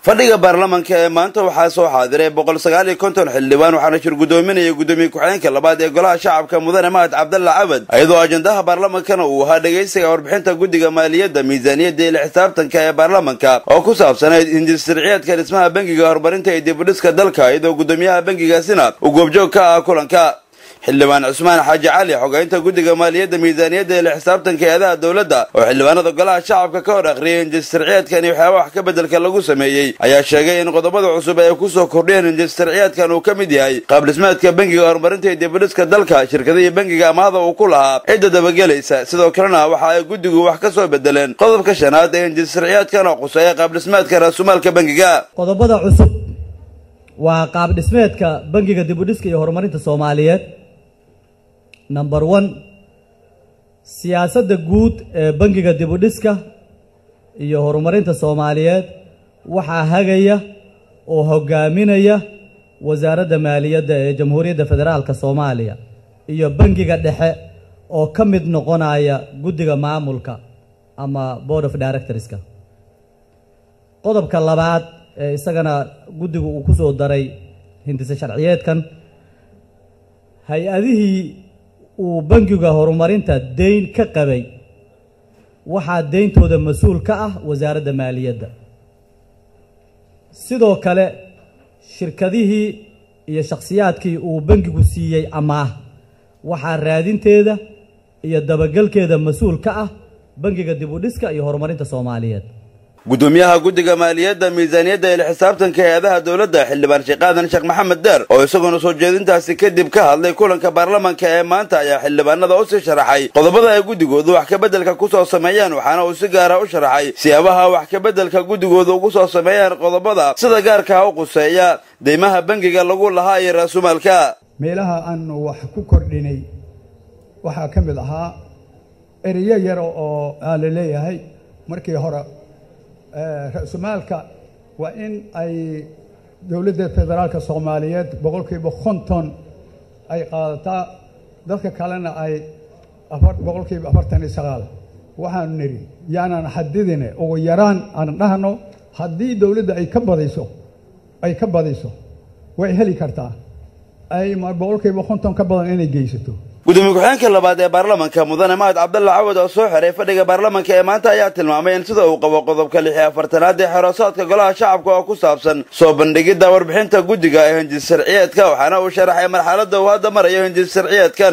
fadhiga baarlamanka ee maanta waxaa soo xaadiray boqol sagaal iyo konton xildhibaan waxaana shir guddoominaya guddoomiye ku-xigeenka labaad ee golaha shacabka mudane mahad cabdalla cabad iyadoo ajendaha baarlamankana uu ahaa dhegaysiga warbixinta guddiga maaliyadda miisaaniyadda iyo xisaabtanka ee baarlamanka oo ku saabsanayd hindistarciyeedka dhismaha bangiga horumarinta iyo dibudhiska dalka iyadoo guddoomiyaha bangigaasina uu goobjoog ka ah kulanka xildhibaan cusmaan xaaji cali xogeynta guddiga maaliyadda miisaaniyadda ee xisaabtanka eedaha dowladda oo xildhibaanada golaha shacabka ka hor akhriyay hinjistarciyeedkan iyo waxyaaba wax ka beddelka lagu sameeyey ayaa sheegay in qodobada cusub ay ku soo kordhiyeen hinjistarciyeedkan uu ka mid yahay qaabdhismeedka bangiga horumarinta iyo dibudhiska dalka shirkadihii bangiga amaahda uu ku lahaa cidda dabagelaysa sidoo kalena waxa ay guddigu wax ka soo bedeleen qodobka shanaad ee hinjistarciyeedkan oo quseeya qaabdhismeedka raasumaalka bangiga qodobada cusub waa qaabdhismeedka bangiga dibudhiska iyo horumarinta soomaaliyeed number one siyaasadda guud ee bangiga dibudhiska iyo horumarinta soomaaliyeed waxaa hagaya oo hogaaminaya wasaaradda maaliyadda ee jamhuuriyadda federaalka soomaaliya iyo bangiga dhexe oo ka mid noqonaya guddiga maamulka ama board of directorska qodobka labaad ee isagana guddigu uu ku soo daray hindise sharciyeedkan hay-adihii uu bangiga horumarinta deyn ka qabay waxaa deyntooda mas-uul ka ah wasaaradda maaliyadda sidoo kale shirkadihii iyo shakhsiyaadkii uu bangigu siiyey amaah waxaa raadinteeda iyo dabagelkeeda mas-uul ka ah bangiga dibudhiska iyo horumarinta soomaaliyeed guddoomiyaha guddiga maaliyadda miisaaniyadda iyo xisaabtanka hay-adaha dowladda xildhibaan sheekh aadan sheekh maxamed deer oo isaguna soo jeedintaasi kadib ka hadlay kulanka baarlamanka ee maanta ayaa xildhibaanada u sii sharaxay qodobada ay guddigoodu wax kabeddelka ku soo sameeyaan waxaana uu si gaara u sharaxay siyaabaha wax kabeddelka guddigoodu ugu soo sameeyaan qodobada sida gaarkaha u quseeya deymaha bangiga lagu lahaa iyo raasumaalka meelaha aanu wax ku kordhinay waxaa ka mid ahaa ereyo yar oo aa la leeyahay markii hore ra-sumaalka waa in ay dowladda federaalka soomaaliyeed boqolkiiba konton ay qaadataa dadka kalena ay boqolkiiba afartan iyo sagaal waxaanu nidhi yaanan xadidine ugu yaraan aan dhahno haddii dowladda ay ka badiso ay ka badiso way heli kartaa ay boqolkiiba konton ka badan inay geysato gudoomiye ku-xigeenka labaad ee baarlamanka mudane mahad cabdalla cawad oo soo xiray fadhiga baarlamanka ee maanta ayaa tilmaamay in sida uu qabo qodobka lix iyo afartanaad ee xeroosaadka golaha shacabka oo ku saabsan soo bandhigidda warbixinta guddiga ee hinjis sharciyeedka waxaana uu sharaxay marxaladda uu hadda marayo hinjis sharciyeedkan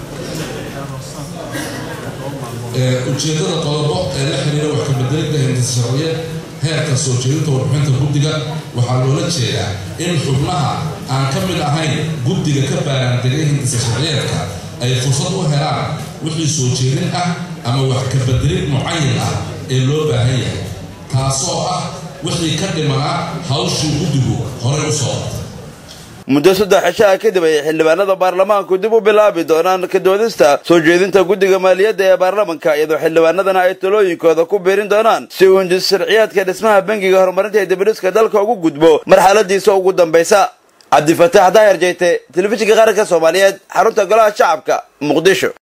ujeeddada qodobo ee la xiriira wax kabedelidda hindis sharciyeed heerka soo jeedinta warbixinta guddiga waxaa loola jeedaa in xubnaha aan ka mid ahayn guddiga ka baaraandegay hindisa sharciyeedka ay fursad u helaan wixii soo jeedin ah ama wax kabedelid mucayan ah ee loo baahan yahay taasoo ah wixii ka dhimanaa hawshii guddigu horey u soo qabtay muddo saddex cishaha kadib ayay xildhibaanada baarlamaanku dib u bilaabi doonaan ka doodista soo jeedinta guddiga maaliyadda ee baarlamanka iyadoo xildhibaanadana ay talooyinkooda ku biirin doonaan si uu hinjis sharciyaadka dhismaha bangiga horumarinta ee dibadhiska dalka ugu gudbo marxaladiisa ugu dambaysa cabdifataax daayar jeyte telefishinka qaranka soomaaliyeed xarunta golaha shacabka muqdisho